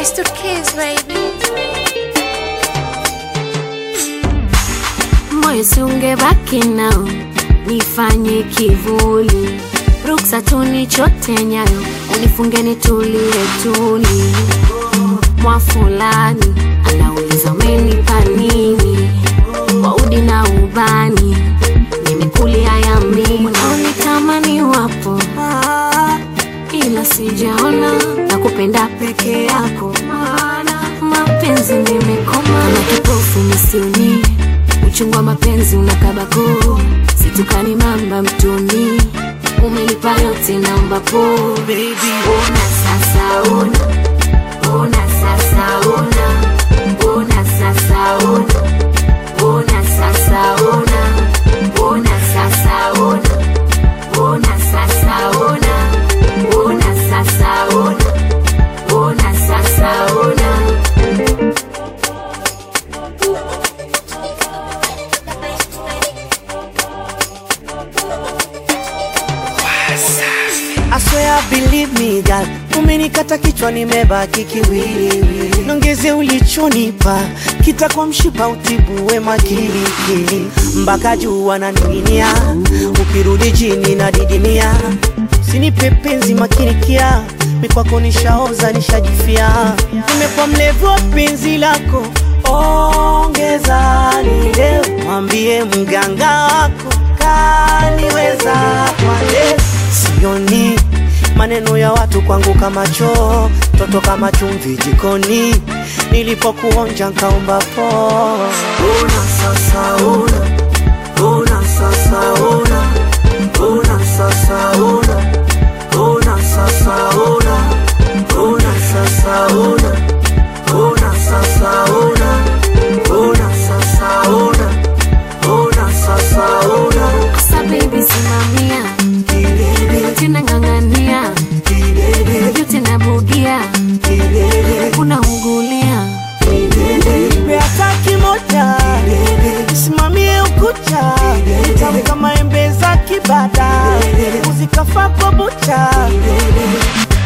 It's the kids, baby. moyo siungebaki nao nifanye kivuli ruksa tunichote nyayo unifunge nitulie tuli mwa fulani anauliza umenipa nini kwa udi na ubani nimekulia yamini unaonitamani wapo ila sijaona na kupenda peke yako maana mapenzi nimekoma kama kipofu misioni uchungu wa mapenzi unakabako situkani mamba mtoni umelipa yote naomba po Baby, ona sasa ona ona sasa ona ona sasa ona ona sasa ona ona sasa ona ona sasa ona ona sasa ona ona sasa ona I swear believe me girl, umenikata kichwa nimebaki kiwiliwili, nongeze ulichonipa kitakuwa mshipa utibuwe makilikili mpaka juu wananing'inia, ukirudi chini na didimia, sinipe penzi makinikia, mikwako nishaoza nishajifia, nimekuwa mlevu wa penzi lako, ongeza lile, mwambie mganga wako kaniweza kwa leo sioni maneno ya watu kwangu kama choo, toto kama chumvi jikoni, nilipokuonja nkaomba po. Una sasa una, una sasa una, una sasa una, una sasa una, una sasa una, una sasa una, una sasa una, una sasa una. Asa baby simamia tena ng'ang'ania yote nabugia unaungulia Beata kimoja simamie ukucha tamu kama embe za kibada uzikafa kwa bucha